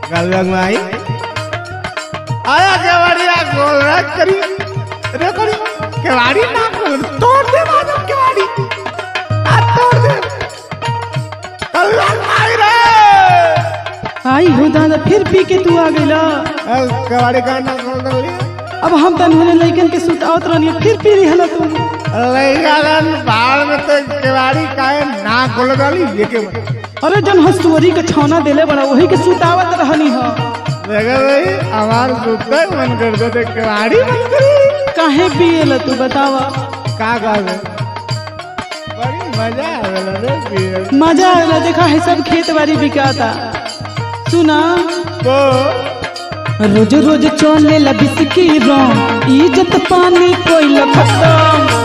गलगंग में आई आया केवाड़िया गोल रख करी रे करी केवाड़ी ना खोल तोड़ दे बाजू केवाड़ी आ तोड़ दे गलगंग में आई रे आई हो दादा फिर पी के तू आ गइला अल केवाड़ी का ना खोल दे अब हम तन होने लइकन के सुतावत रहनी फिर पी रही हला तू लइकालन बाहर में तो केवाड़ी काहे ना खोल डाली ये के अरे जन हस्तुअरी के छौना देले बड़ा वही के सुतावत रहनी हो देखा भाई हमार सुते मन कर दो देख केवाड़ी बंद करी काहे पिएला तू बतावा का कहबे बड़ी मजा आवेला रे पिए मजा आवेला देखा है सब खेत बाड़ी बिकाता सुना तो रोज रोज चले ला बिस्की रंग इज्जत पानी कोई खत्म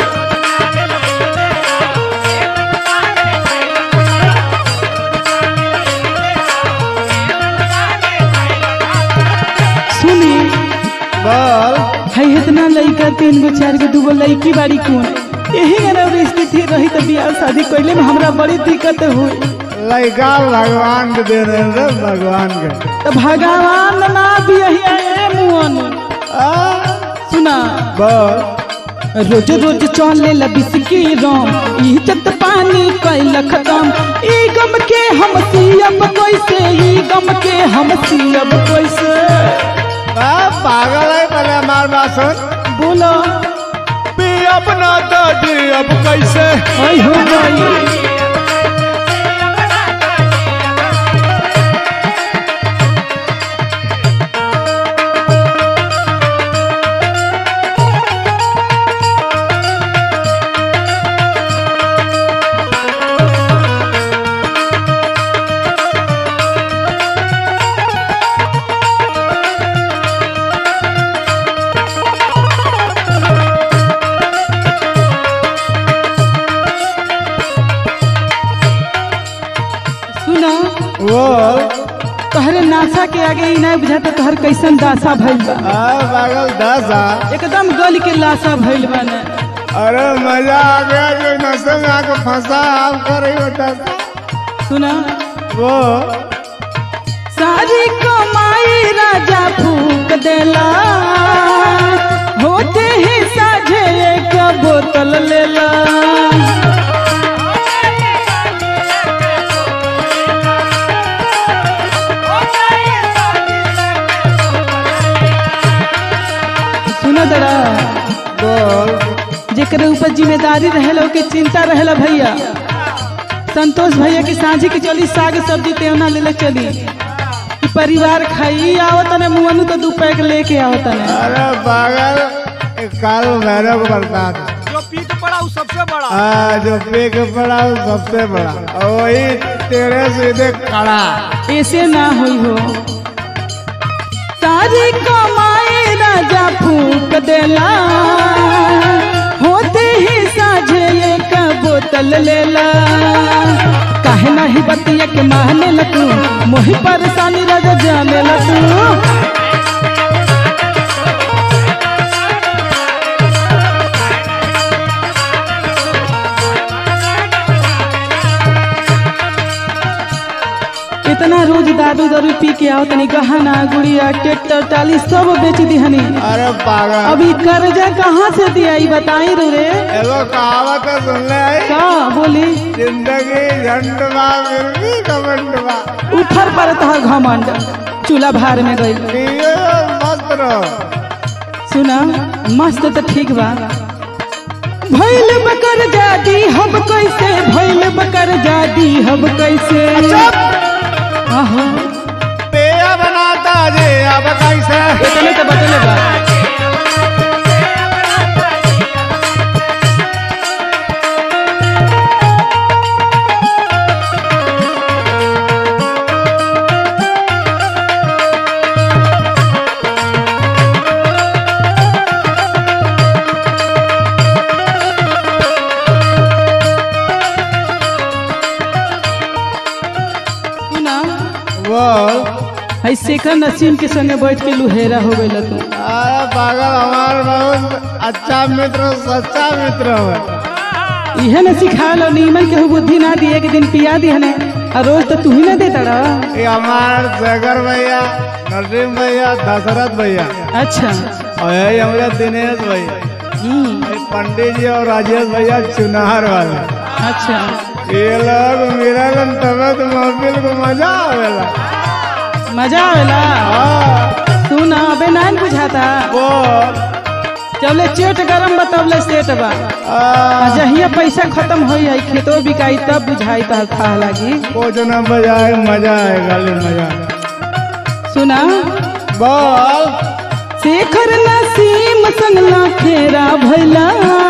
सुनी बोल है इतना लड़का तीन गो चार गो दूगो लड़की बाड़ी कौन यही अगर स्थिति रही तो बियाह शादी कैले में हमरा बड़ी दिक्कत हुई लइका भगवान के दे रहे रे भगवान के तो भगवान ना बिया मुअन आ, सुना बोल रोज रोज चले ला बिस्की रंग इज्जत पानी कैल खत्म ई गम के हम सियब कैसे ई गम के हम सियब कैसे आ, पागल है पहले हमार बात सुन बोलो पी अपना तो जी अब कैसे आई हो गई सुना बोल तोहरे नासा के आगे ही नहीं बुझाता तोहर कैसन दासा भइल बा आ पागल दस आ एकदम गल के लाशा भइल बा ने अरे मजा आ गया जो नशे में आके फंसा आप कर रही होता सुना वो सारी कमाई राजा फूक देला होते ही साझे एक बोतल लेला सुनो दरा बोल जेकरे ऊपर जिम्मेदारी रहेला ओके चिंता रहेला भैया संतोष भैया की साझी के चली साग सब्जी तेवना लेले चली कि परिवार खाई आवत ने मुअनु तो दू पैक लेके आवत ने अरे पागल एक काल भैरव को बरसात जो पीठ पड़ा वो सबसे बड़ा आ, जो पेक पड़ा वो सबसे बड़ा और वही तेरे सीधे खड़ा ऐसे ना हुई हो सारी कमाई राजा फूक देला होते ही साझे एक बोतल लेला काहे नाही बतिया के माने ल तू मोही परेशानी राजा जाने ल तू इतना रोज दारू दारू पी के आओ तनी गहना गुड़िया ट्रैक्टर टाली सब बेच दिहनी अरे पागल अभी कर्जा कहाँ से दिया ई बताई रू रे एगो कहावत है सुन ले आई का बोली जिंदगी झंडवा फिर भी घमंडवा उठर पर तहर घमंड चूल्हा भार में गई पियो मस्त रहो सुना मस्त तो ठीक बा भैल बकर जादी हम कैसे भैल बकर जादी हम कैसे आहो पेया बनाता जे अब कैसे इतने तो बतले बा सुना बोल है शेखर नसीम के संगे बैठ के लुहेरा हो गई तू अरे पागल हमार बहुत अच्छा मित्र सच्चा मित्र है इहे न सिखा लो नीमन के बुद्धि ना दिए एक दिन पिया दिए ने और रोज तो तू ही ना देता रहा ये हमार जगर भैया नरसिंह भैया दशरथ भैया अच्छा और यही हमारे दिनेश भैया हम्म, ये पंडित जी और राजेश भैया चुनार वाले अच्छा ये लोग मिलन तबे तो महफिल को मजा आवेला मजा आवेला हाँ, तू ना अबे ना बुझाता वो जबले चेट गरम बा तबले सेट बा आ, आ जहिया पैसा खत्म हो जाई खेतो बिकाई तब बुझाई तो था लागी कुछ न बजाए मजा आए गाली मजा सुना बोल शेखर नसीम संगला खेरा भैला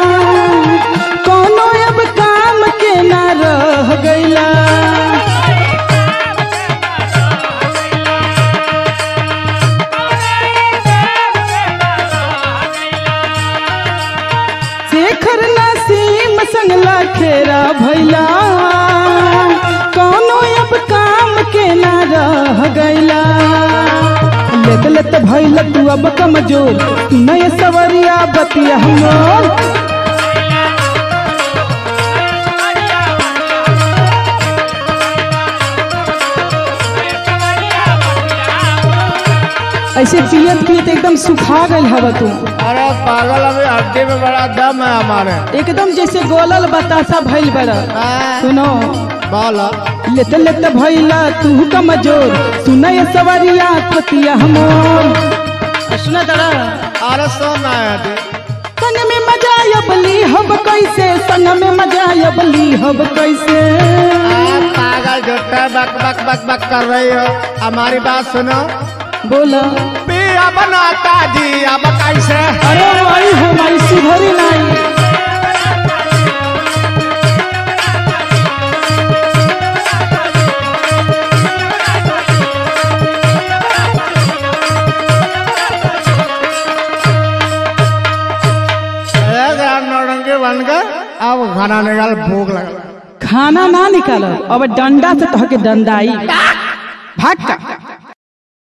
कोनो अब काम के ना रह गईला शेखर नसीम संगला खेरा भैला कोनो अब काम के ना रह गईला लेत लेत भैला तू अब कमजोर नय सवरिया बतिया हमोर ऐसे पियत पियत एकदम सुखा गल हवा तू अरे पागल अभी हड्डी में बड़ा दम है हमारे एकदम जैसे गोलल बतासा भइल बड़ा सुनो बोल लेत लेत भैला तू कमजोर सुनय सवरिया पतिया हमोर सुना दड़ा अरे सोना है संग में मजा अबली हब कैसे संग में मजा अबली हब कैसे आप पागल झूठा बक बक बक बक कर रही हो हमारी बात सुनो बोला पिया बनाता जी अब कैसे अरे माई हो माई सुधरी नहीं एक रात नौरंगी बनकर अब खाना निकाल भूख लगा खाना ना निकालो अब डंडा से तोहके डंडाई भाग का